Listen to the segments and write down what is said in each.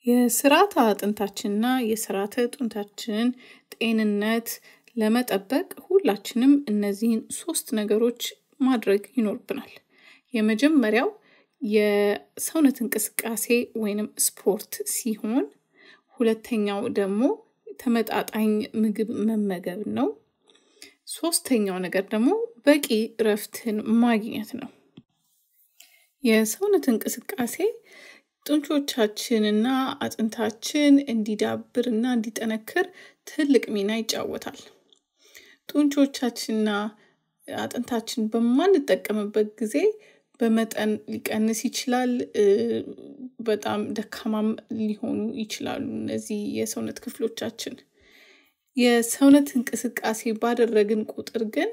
የስርዓተ አጥንታችንና የስርዓተ ጡንቻችንን ጤንነት ለመጠበቅ ሁላችንም እነዚህን ሶስት ነገሮች ማድረግ ይኖርብናል። የመጀመሪያው የሰውነት እንቅስቃሴ ወይንም ስፖርት ሲሆን ሁለተኛው ደግሞ ተመጣጣኝ ምግብ መመገብ ነው። ሶስተኛው ነገር ደግሞ በቂ እረፍትን ማግኘት ነው። የሰውነት እንቅስቃሴ ጡንቾቻችንና አጥንታችን እንዲዳብርና እንዲጠነክር ትልቅ ሚና ይጫወታል። ጡንቾቻችንና አጥንታችን በማንጠቀምበት ጊዜ በመጠን ሊቀንስ ይችላል። በጣም ደካማም ሊሆኑ ይችላሉ እነዚህ የሰውነት ክፍሎቻችን። የሰውነት እንቅስቃሴ ባደረግን ቁጥር ግን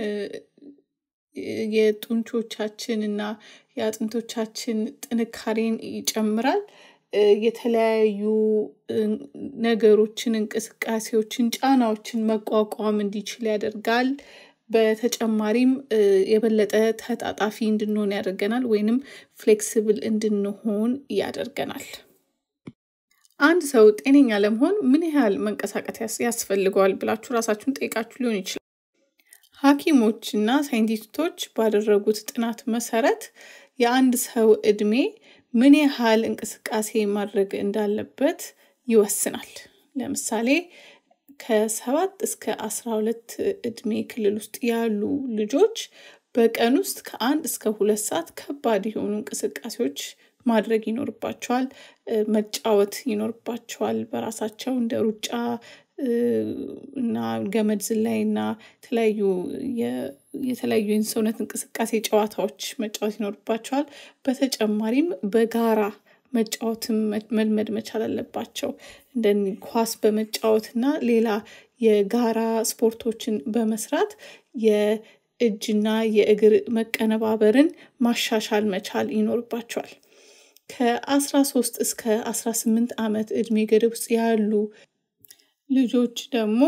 የጡንቾቻችን እና የአጥንቶቻችን ጥንካሬን ይጨምራል። የተለያዩ ነገሮችን እንቅስቃሴዎችን ጫናዎችን መቋቋም እንዲችል ያደርጋል። በተጨማሪም የበለጠ ተጣጣፊ እንድንሆን ያደርገናል ወይንም ፍሌክሲብል እንድንሆን ያደርገናል። አንድ ሰው ጤነኛ ለመሆን ምን ያህል መንቀሳቀስ ያስፈልገዋል ብላችሁ ራሳችሁን ጠይቃችሁ ሊሆን ይችላል። ሀኪሞች እና ሳይንቲስቶች ባደረጉት ጥናት መሰረት የአንድ ሰው እድሜ ምን ያህል እንቅስቃሴ ማድረግ እንዳለበት ይወስናል። ለምሳሌ ከሰባት እስከ አስራ ሁለት እድሜ ክልል ውስጥ ያሉ ልጆች በቀን ውስጥ ከአንድ እስከ ሁለት ሰዓት ከባድ የሆኑ እንቅስቃሴዎች ማድረግ ይኖርባቸዋል። መጫወት ይኖርባቸዋል በራሳቸው እንደ ሩጫ እና ገመድ ዝላይ እና የተለያዩ የተለያዩ የሰውነት እንቅስቃሴ ጨዋታዎች መጫወት ይኖርባቸዋል። በተጨማሪም በጋራ መጫወትም መልመድ መቻል አለባቸው። እንደ ኳስ በመጫወት እና ሌላ የጋራ ስፖርቶችን በመስራት የእጅና የእግር መቀነባበርን ማሻሻል መቻል ይኖርባቸዋል። ከአስራ ሶስት እስከ አስራ ስምንት አመት እድሜ ገደብ ውስጥ ያሉ ልጆች ደግሞ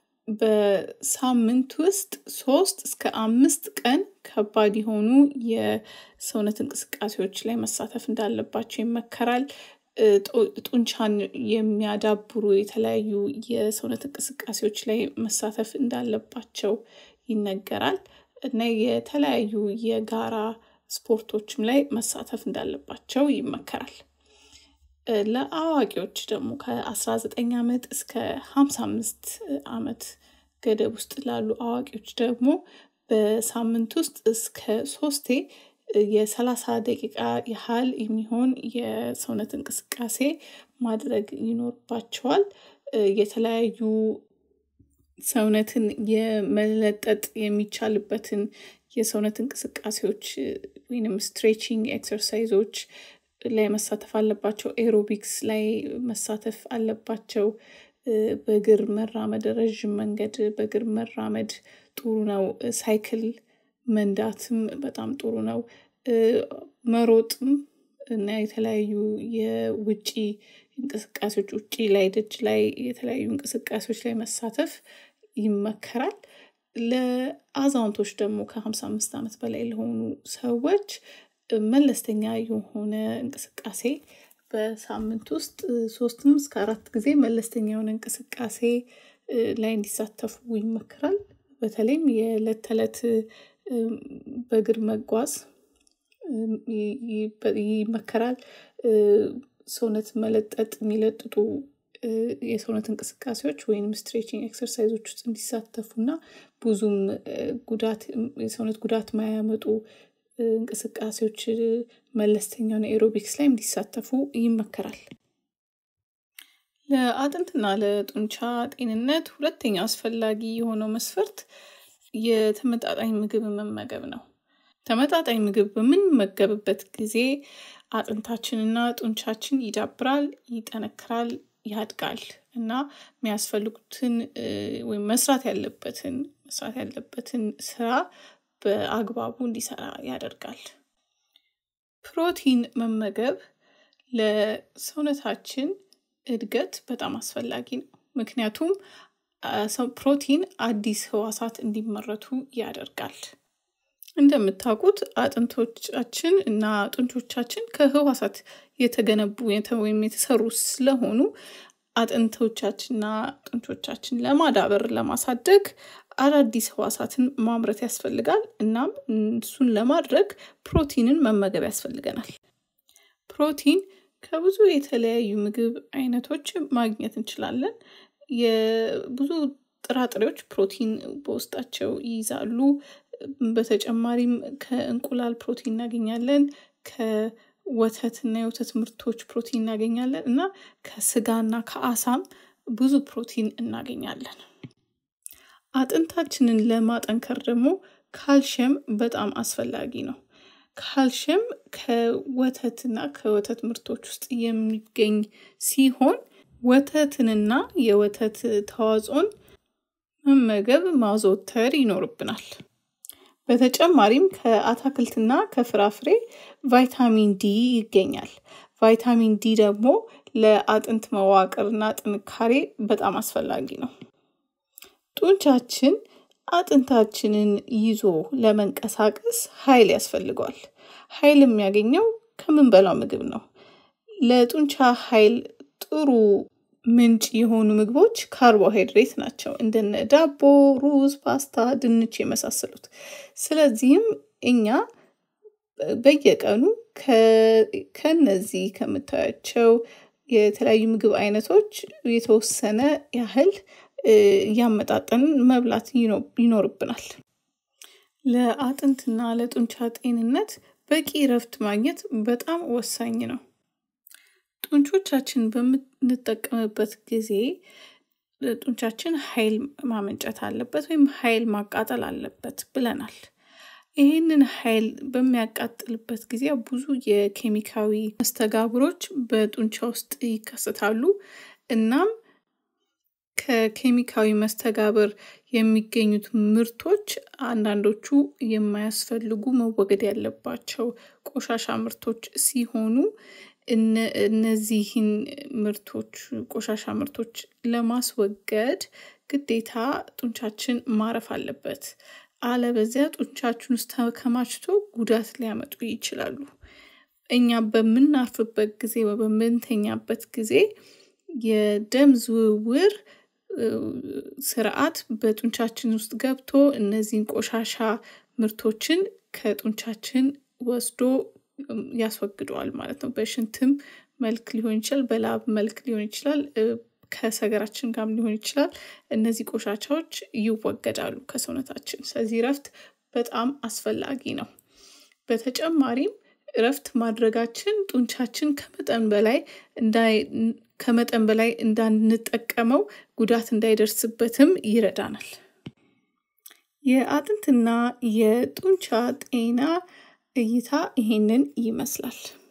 በሳምንት ውስጥ ሶስት እስከ አምስት ቀን ከባድ የሆኑ የሰውነት እንቅስቃሴዎች ላይ መሳተፍ እንዳለባቸው ይመከራል። ጡንቻን የሚያዳብሩ የተለያዩ የሰውነት እንቅስቃሴዎች ላይ መሳተፍ እንዳለባቸው ይነገራል። እና የተለያዩ የጋራ ስፖርቶችም ላይ መሳተፍ እንዳለባቸው ይመከራል። ለአዋቂዎች ደግሞ ከአስራ ዘጠኝ አመት እስከ ሃምሳ አምስት አመት ገደብ ውስጥ ላሉ አዋቂዎች ደግሞ በሳምንት ውስጥ እስከ ሶስቴ የሰላሳ ደቂቃ ያህል የሚሆን የሰውነት እንቅስቃሴ ማድረግ ይኖርባቸዋል። የተለያዩ ሰውነትን የመለጠጥ የሚቻልበትን የሰውነት እንቅስቃሴዎች ወይንም ስትሬቺንግ ኤክሰርሳይዞች ላይ መሳተፍ አለባቸው ኤሮቢክስ ላይ መሳተፍ አለባቸው። በእግር መራመድ ረዥም መንገድ በእግር መራመድ ጥሩ ነው። ሳይክል መንዳትም በጣም ጥሩ ነው። መሮጥም እና የተለያዩ የውጪ እንቅስቃሴዎች ውጪ ላይ ደጅ ላይ የተለያዩ እንቅስቃሴዎች ላይ መሳተፍ ይመከራል። ለአዛውንቶች ደግሞ ከሃምሳ አምስት አመት በላይ ለሆኑ ሰዎች መለስተኛ የሆነ እንቅስቃሴ በሳምንት ውስጥ ሶስትም እስከ አራት ጊዜ መለስተኛ የሆነ እንቅስቃሴ ላይ እንዲሳተፉ ይመከራል። በተለይም የእለት ተእለት በእግር መጓዝ ይመከራል። ሰውነት መለጠጥ የሚለጥጡ የሰውነት እንቅስቃሴዎች ወይንም ስትሬቺንግ ኤክሰርሳይዞች ውስጥ እንዲሳተፉና ብዙም ጉዳት የሰውነት ጉዳት የማያመጡ እንቅስቃሴዎች መለስተኛውን ኤሮቢክስ ላይ እንዲሳተፉ ይመከራል። ለአጥንትና ለጡንቻ ጤንነት ሁለተኛው አስፈላጊ የሆነው መስፈርት የተመጣጣኝ ምግብ መመገብ ነው። ተመጣጣኝ ምግብ በምንመገብበት ጊዜ አጥንታችንና ጡንቻችን ይዳብራል ይጠነክራል ያድጋል እና የሚያስፈልጉትን ወይም መስራት ያለበትን መስራት ያለበትን ስራ በአግባቡ እንዲሰራ ያደርጋል። ፕሮቲን መመገብ ለሰውነታችን እድገት በጣም አስፈላጊ ነው። ምክንያቱም ፕሮቲን አዲስ ህዋሳት እንዲመረቱ ያደርጋል። እንደምታውቁት አጥንቶቻችን እና ጡንቾቻችን ከህዋሳት የተገነቡ ወይም የተሰሩ ስለሆኑ አጥንቶቻችንና ጡንቾቻችን ለማዳበር ለማሳደግ አዳዲስ ህዋሳትን ማምረት ያስፈልጋል። እናም እሱን ለማድረግ ፕሮቲንን መመገብ ያስፈልገናል። ፕሮቲን ከብዙ የተለያዩ ምግብ አይነቶች ማግኘት እንችላለን። የብዙ ጥራጥሬዎች ፕሮቲን በውስጣቸው ይይዛሉ። በተጨማሪም ከእንቁላል ፕሮቲን እናገኛለን። ከወተትና የወተት ምርቶች ፕሮቲን እናገኛለን እና ከስጋና ከአሳም ብዙ ፕሮቲን እናገኛለን። አጥንታችንን ለማጠንከር ደግሞ ካልሽየም በጣም አስፈላጊ ነው። ካልሽየም ከወተትና ከወተት ምርቶች ውስጥ የሚገኝ ሲሆን ወተትንና የወተት ተዋጽኦን መመገብ ማዘወተር ይኖርብናል። በተጨማሪም ከአታክልትና ከፍራፍሬ ቫይታሚን ዲ ይገኛል። ቫይታሚን ዲ ደግሞ ለአጥንት መዋቅርና ጥንካሬ በጣም አስፈላጊ ነው። ጡንቻችን አጥንታችንን ይዞ ለመንቀሳቀስ ኃይል ያስፈልገዋል። ኃይል የሚያገኘው ከምንበላው ምግብ ነው። ለጡንቻ ኃይል ጥሩ ምንጭ የሆኑ ምግቦች ካርቦሃይድሬት ናቸው። እንደነ ዳቦ፣ ሩዝ፣ ፓስታ፣ ድንች የመሳሰሉት። ስለዚህም እኛ በየቀኑ ከነዚህ ከምታያቸው የተለያዩ ምግብ አይነቶች የተወሰነ ያህል እያመጣጠንን መብላት ይኖርብናል። ለአጥንትና ለጡንቻ ጤንነት በቂ እረፍት ማግኘት በጣም ወሳኝ ነው። ጡንቾቻችን በምንጠቀምበት ጊዜ ጡንቻችን ኃይል ማመንጨት አለበት ወይም ኃይል ማቃጠል አለበት ብለናል። ይህንን ኃይል በሚያቃጥልበት ጊዜ ብዙ የኬሚካዊ መስተጋብሮች በጡንቻ ውስጥ ይከሰታሉ። እናም ከኬሚካዊ መስተጋብር የሚገኙት ምርቶች አንዳንዶቹ የማያስፈልጉ መወገድ ያለባቸው ቆሻሻ ምርቶች ሲሆኑ እነዚህን ምርቶች ቆሻሻ ምርቶች ለማስወገድ ግዴታ ጡንቻችን ማረፍ አለበት። አለበዚያ ጡንቻችን ውስጥ ተከማችቶ ጉዳት ሊያመጡ ይችላሉ። እኛ በምናርፍበት ጊዜ ወይ በምንተኛበት ጊዜ የደም ዝውውር ስርዓት በጡንቻችን ውስጥ ገብቶ እነዚህን ቆሻሻ ምርቶችን ከጡንቻችን ወስዶ ያስወግደዋል ማለት ነው። በሽንትም መልክ ሊሆን ይችላል፣ በላብ መልክ ሊሆን ይችላል፣ ከሰገራችን ጋርም ሊሆን ይችላል። እነዚህ ቆሻሻዎች ይወገዳሉ ከሰውነታችን። ስለዚህ እረፍት በጣም አስፈላጊ ነው። በተጨማሪም እረፍት ማድረጋችን ጡንቻችን ከመጠን በላይ ከመጠን በላይ እንዳንጠቀመው ጉዳት እንዳይደርስበትም ይረዳናል። የአጥንትና የጡንቻ ጤና እይታ ይሄንን ይመስላል።